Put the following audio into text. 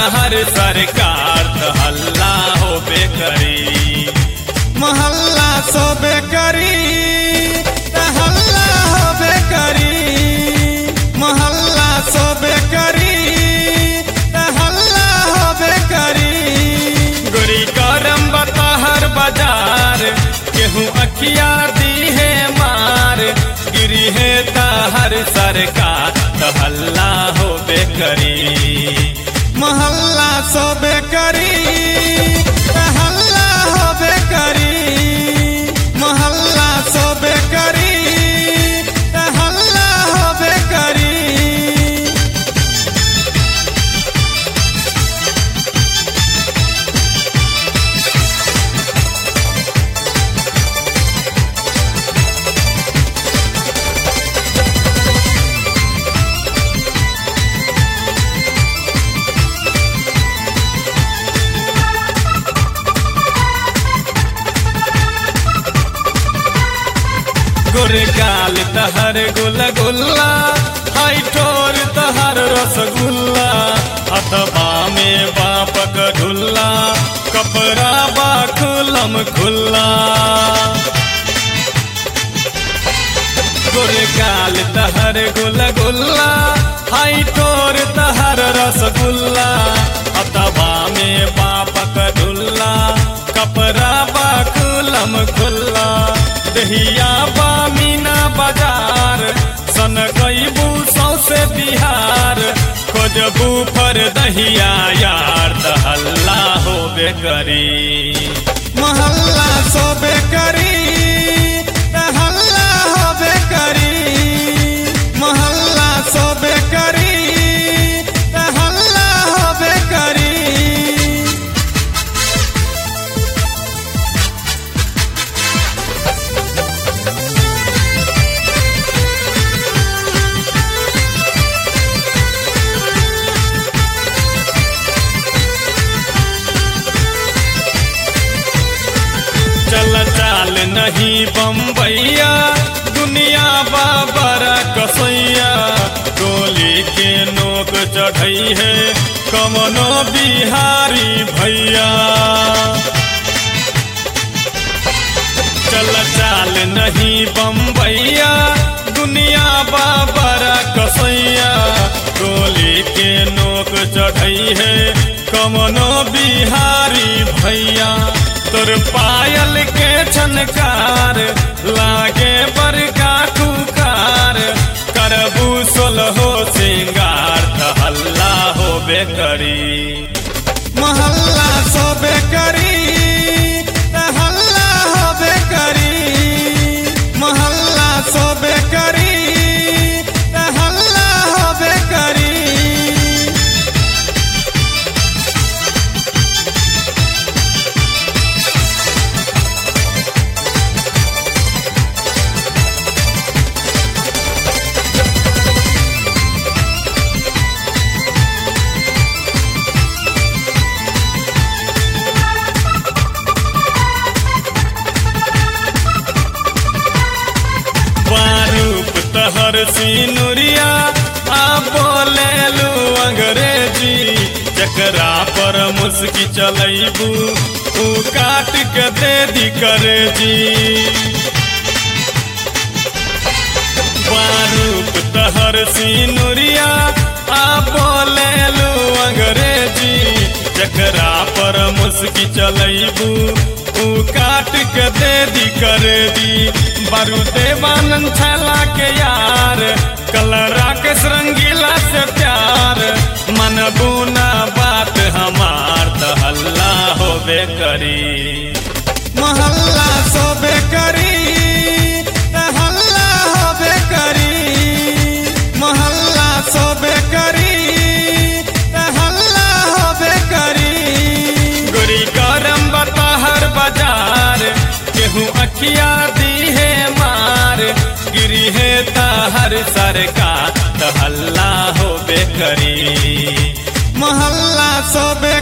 हर सरकार त हल्ला होबे करी मोहल्ला सोबे करी त हल्ला होबे करी मोहल्ला सोबे करी त हल्ला होबे करी गोरी करम बतहर बाजार केहू अखिया दी है मार गिरी है तहर सरकार त हल्ला होबे करी मोहल्ला सोबे करी त हल्ला होबे करी मोहल्ला सोबे करी त हल्ला होबे करी गुरगाल तहर गुल गुल्ला हाई ठोर तहर रसगुल्ला अथवा में बापक ढुल्ला कपड़ा बा खुलम खुल्ला गुरगाल तहर गुल गुल्ला हाई ठोर तहर रसगुल्ला अथवा में बापक ढुल्ला कपड़ा बा खुलम खुल्ला दहिया बा मीना बाजार सन गईबू सौसे बिहार खोजबू पर दहिया यार त हल्ला होबे करी मोहल्ला सोबे करी त हल्ला होबे करी मोहल्ला सोबे करी त हल्ला होबे करी चल चाल नहीं बम्बैया दुनिया बाबरा कसैया गोली के नोक चढ़ई है कमनो बिहारी भैया चल चाल नहीं बम्बैया दुनिया बाबरा कसैया गोली के नोक चढ़ई है कमनो बिहारी भैया तोर पायल के छनकार लागे बड़का कुकार करबू सोलहो सिंगार त हल्ला होबे करी मोहल्ला सोबे करी त हल्ला होबे करी मोहल्ला सोबे करी त हल्ला होबे करी बारूप तहर सिनुरिया आ बोलेलू अंग्रेजी जकरा पर मुस्की चलैबू ऊ काट के दे दी करे जी बारूप तहर सिनुरिया आ बोलेलू अंग्रेजी जकरा पर मुस्की चलैबू ऊ काट के दे दी करे दी बारूदे बानन छला के यार कलरा के रंगीला से प्यार मन बुना बात हमार त हल्ला होबे करी मोहल्ला सोबे करी त हल्ला होबे करी मोहल्ला सोबे करी त हल्ला होबे करी गोरी गरम बतहर बाजार केहू अखिया दी है मार गिरी है तहर सरकार त हल्ला होबे करी मोहल्ला सोबे